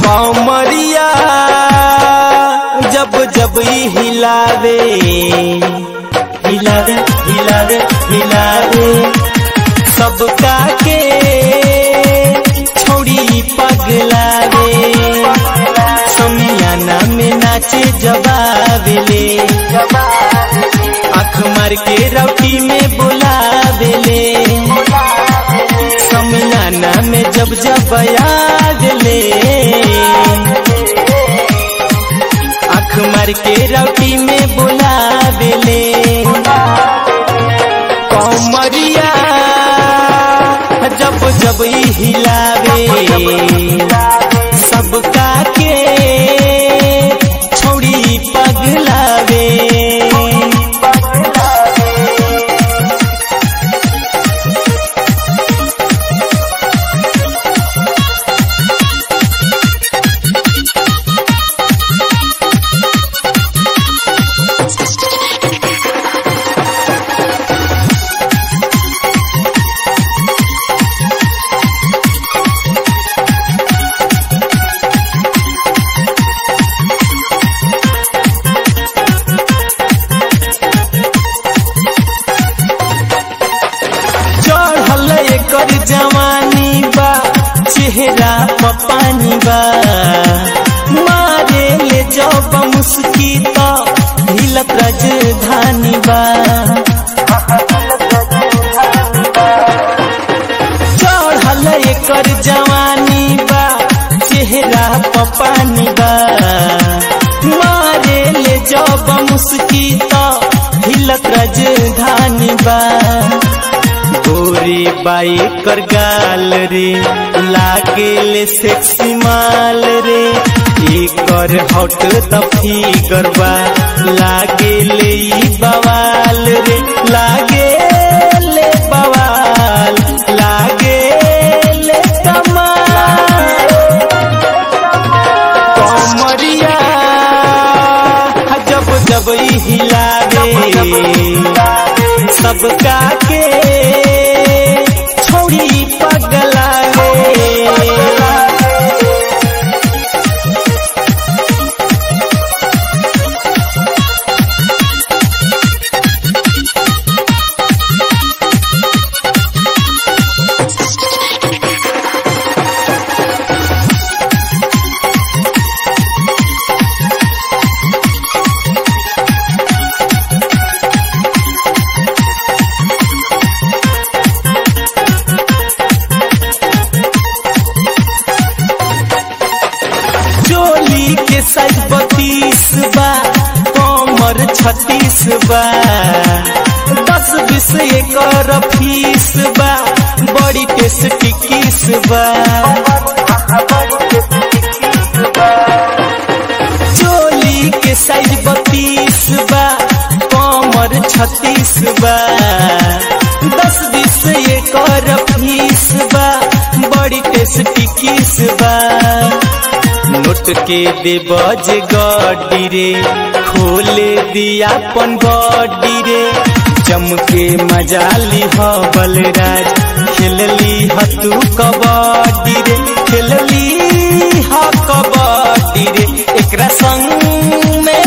कमरिया जब जब ई हिलावे हिलावे हिलावे हिलावे सबका के छोड़ी पगलावे समियाना में नाचे जबावेले आँख मार के रौटी में बुलावेले समियाना में जब जब यादले आँख मार के रौटी में बुलावेले कमरिया जब जब ई हिलावे सबका के छोड़ी पगलावे चढ़ल एकर जवानी बा चेहरा पर पानी बा मारे ले जब मुस्की तो हिलत राजधानी बा चढ़ल एकर जवानी बा चेहरा पर पानी बा मारे ले जब मुस्की तो हिलत राजधानी बा गोरी बाई कर गाल रे लागेले सेक्सी माल रे एकर हॉट त फिगर बा लागेले ई बवाल रे लागेले बवाल लागेले कमाल कमरिया जब जब ई हिलावे सबका के छोड़ी पगलावे चोली के साइज बत्तीस बा कमर छत्तीस बा दस बीस एकर फीस बा बड़ी टेस्टी किस बा चोली के साइज बत्तीस बा कमर छत्तीस बा दस बीस एकर फीस बा बड़ी टेस्टी किस बा नोट के दे बज गड्डी रे खोले दिया पन गड्डी रे जम के मजा ली ह बलराज खेलली ह तू कबड्डी रे खेलली ह कबड्डी रे एकरा संग में